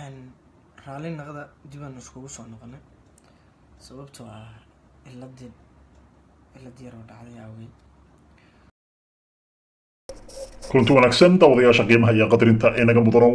raalli naqda dibaan iskugu soo noqonay sababtoo ah ciladii cilad yaroo dhacday awgeed kulanti wanaagsan daawadayaasha qiimaha iyo qadarinta ee naga mudano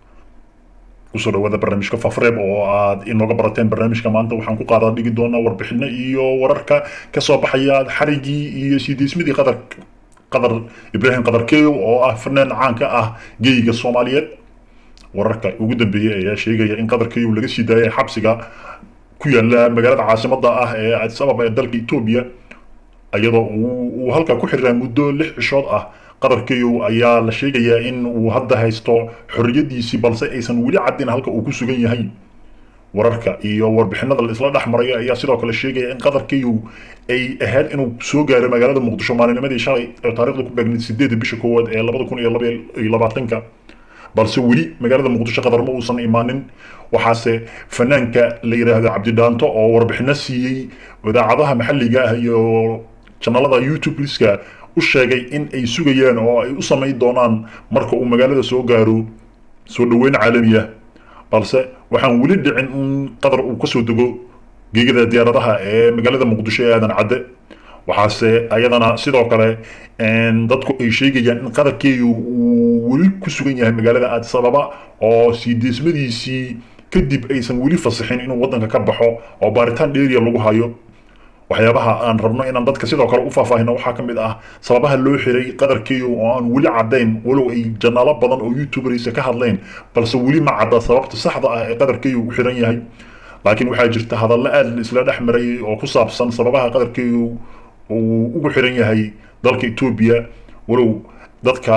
kusoo dhawaada barnaamijka fafreeb oo aad inooga barateen barnaamijka maanta waxaan ku qaadaa dhigi doonaa warbixino iyo wararka kasoo baxaya xarigii iyo siideysmadii qadar qadar ibraahim qadarkeeyo oo ah fanaan caanka ah geyiga soomaaliyeed wararka ugu dambeeyey ayaa sheegaya in qadarkeeyo laga sii daayay xabsiga ku yaala magaalada caasimada ah ee addis ababa ee dalka etoobiya iyadoo uu halka ku xiraa muddo lix cishood ah qadarkeeyow ayaa la sheegayaa in uu hadda haysto xorriyadiisii balse aysan weli caddin halka uu ku sugan yahay wararka iyo warbixinada la isla dhex maraya ayaa sidoo kale sheegaya in qadarkeeyow ay ahayd inuu soo gaaro magaalada muqdisho maalinimadii shalay ee taarikhda ku beegnayd sideeda bisha koowaad ee labada kun iyo labaiyo labaatanka balse weli magaalada muqdisho qadar ma uusan imaanin waxaase fanaanka la yidhaahdo cabdidhaanto oo warbixino siiyey idaacadaha maxalliga ah iyo janalada youtube liska u sheegay in ay sugayaan oo ay u samayn doonaan marka uu magaalada soo gaaro soo dhaweyn caalami ah balse waxaan weli dhicin in qadar uu kasoo dego geegada diyaaradaha ee magaalada muqdisho ee aadan cadde waxaase ayadana sidoo kale dadku ay sheegayaan in qadarkeeyu uu weli ku sugan yahay magaalada addis ababa oo siideesmadiisii kadib aysan weli fasixin inuu waddanka ka baxo oo baaritaan dheeriya lagu hayo waxyaabaha aan rabno inaan dadka sidoo kale u faahfaahino waxaa ka mid ah sababaha loo xiray qadarkeeyo oo aan weli caddayn walow ay janaalo badan oo youtuberisa ka hadleen balse weli ma cadda sababta saxda ah ee qadarkeeyo u xiran yahay laakiin waxaa jirta hadallo aad isla dhex marayay oo ku saabsan sababaha qadarkeeyo uu ugu xiran yahay dalka etoobiya walow dadka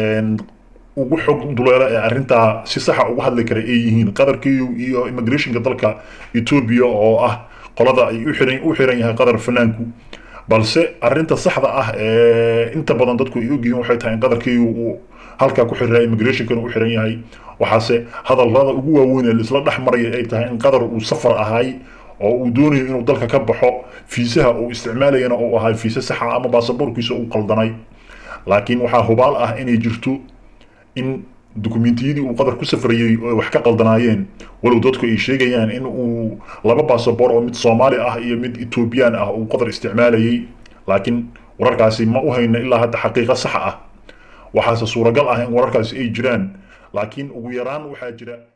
ugu xog duleela ee arrintaa si saxa uga hadli kara ay yihiin qadarkeeyo iyo immigrationka dalka etoobiya oo ah qolada ay u xiran yahay qadar fanaanku balse arrinta saxda ah ee inta badan dadku ay ogyihiin waxay tahay in qadarkeeyu uu halkaa ku xiraa immigrationkana u xiran yahay waxaase hadallada ugu waaweyn ee laisla dhex maraya ay tahay in qadar uu safar ahay oo uu doonayo inuu dalka ka baxo fiisaha uu isticmaalayana uu ahaa fiise saxa ama baasaboorkiisa uu qaldanay laakiin waxaa hubaal ah inay jirto in dukumentiyadii uu qadar ku safrayey oo wax ka qaldanaayeen walow dadku ay sheegayaan in uu laba basaboor oo mid soomaali ah iyo mid etoobiyaan ah uu qadar isticmaalayay laakiin wararkaasi ma u hayno ilaa hadda xaqiiqo sax ah waxaase suuragal ah in wararkaasi ay jiraan laakiin ugu yaraan waxaa jira